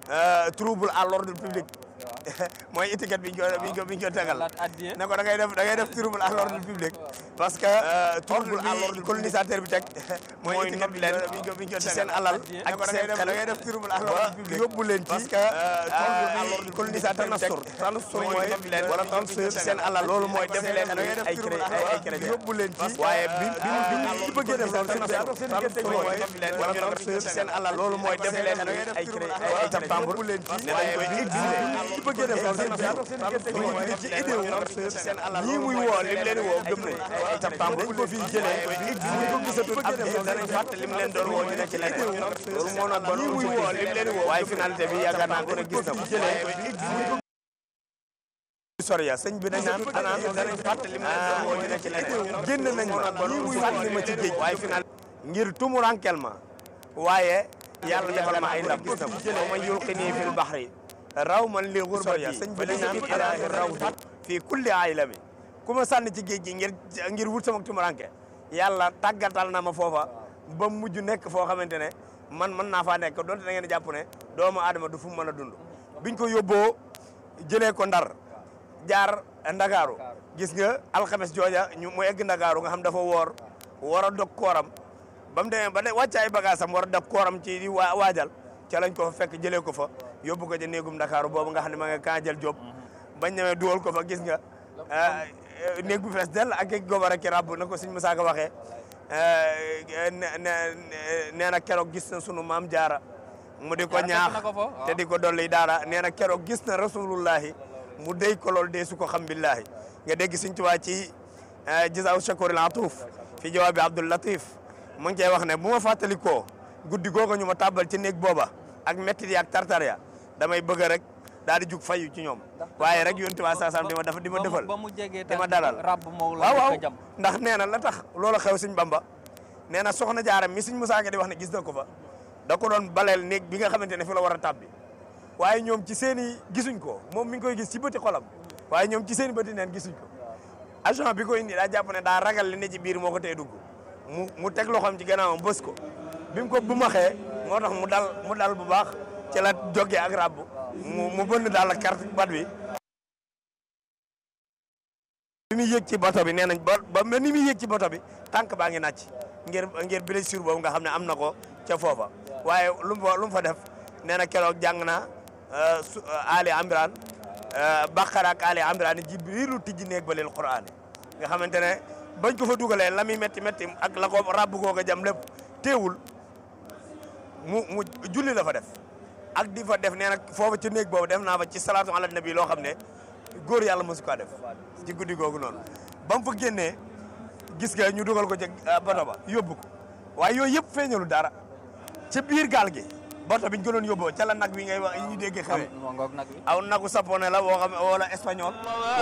trouble à l'ordre public mooy étiquette bi ñu ko bi ñu ko bi ñu ko tegal ne ko da ngay def da ngay def trouble à l'ordre public parce que trouble à l'ordre colonisateur bi teg mooy étiquette bi leen bi ñu ko ci seen alal ak seen xel da ngay def trouble à l'ordre public yóbbu leen ci parce que trouble bi colonisateur bi teg transfert mooy leen wala transfert ci seen alal loolu mooy def leen ay cré ay crédit yóbbu leen ci waaye bi bi bi ñu bëggee def loolu transfert mooy leen wala transfert ci seen alal loolu mooy def leen ay cré ay septembre ne dañ koy exiger ci bëggee def loolu seen ci idée wu seen alal ñii muy woo lim leen woo gëm nañ ay septembre dañ ko fi jëlee koy exiger ko gisatul ab diir danañ fàtte lim leen doon woo ñu ne ci leneen loolu moo nag bon ñii muy woo lim leen woo waaye finalité bi yaakaar naa ko ne gis na ko soriya sëñ bi dañ naan anaan danañ fàtte lim leen doon woo ñu ne ci leneen génn nañ ma ñii muy sànni ma ci géej waaye final ngir tumurankel ma waaye yàlla defal ma ay ndam gis na ko ma yulqini fil bahri raw man li xurbati sëñ bi dañ naan ilaahi raw fii kulli aylami ku ma sànni ci géej gi ngir ngir wut sama tumuranke yàlla tàggatal na ma foofa ba mujj nekk foo xamante ne man mën naa faa nekk donte da ngeen jàpp ne doomu aadama du fu mu mën a dund biñ ko yóbboo jëlee ko ndar jaar ndakaaru gis nga alxames jooja ñu mu egg ndakaaru nga xam dafa woor war a dog kooram ba mu demee ba ne wàcc ay bagage am war a dog kooram ci di waa waajal ca lañ ko fa fekk jëlee ko fa yóbbu ko ca néegum ndakaaru boobu nga xam ne ma nga kaa jël job bañ ñëwee duwal ko fa gis nga néeg bu fees dell ak ak gobar ak ràbb na ko suñ Musaa Ka waxee nee na keroog gis na sunu maam jaara mu di ko ñaax te di ko dolli daara nee na keroog gis na rasulullahi mu dey ko lool dee su ko xam billahi nga dégg suñ tubaa ci jazaaw shakuril atuuf fi jawaabi Abdul Latif mu ngi cey wax ne bu ma fàttali koo guddi googu ñu ma tàbbal ci néeg booba ak mettit yi ak tartar ya damay bëgg rek daal di jug fayu ci ñoom waaye rek yonent waa saasam di ma dafa di ma defal ba mu jegee di ma dalal waaw waaw waaw ndax nee na la tax loola xew suñ bamba nee na soxna jaaram mi suñ Musaa Ka di wax ne gis na ko fa da ko doon baleel néeg bi nga xamante ne fi la war a tàbbi waaye ñoom ci seen i gisuñ ko moom mi ngi koy gis ci bëti xolam waaye ñoom ci seen i bëti neen gisuñ ko agent bi ko indi daa jàpp ne daa ragal li ne ci biir moo ko tey dugg mu mu teg loxoom ci gannaawam bës ko bi mu ko bu ma xee moo tax mu dal mu dal bu baax ci la jógee ak ràbb mu mu bënn daal la carte bat bi bi muy yéeg ci bato bi nee nañ ba ba ni muy yéeg ci bato bi tànk baa ngi nàcc ngir ngir blessure boobu nga xam ne am na ko ca foofa waaye lu mu fa lu mu fa def nee na keroog jàng na Ali Imran Baqara ak Ali Imran Jibrilu tijji néeg ba leel Qur'an nga xamante ne bañ ko fa dugalee la muy métti métti ak la ko ràbb koo ko jam lépp teewul mu mu julli la fa def ak di fa def nee na foofu ci néeg boobu def naa fa ci salaatu ala nabi loo xam ne góor yàlla mosu ko def ci guddi googu noonu ba mu fa génnee gis nga ñu dugal ko ci bato ba yóbbu ko waaye yooyu yëpp feeñalu dara ci biir gaal gi bato biñ ko doon yóbboo ca la nag wi ngay wax yi ñu dégg xewe aw nagu sapone la woo xam wala espagnol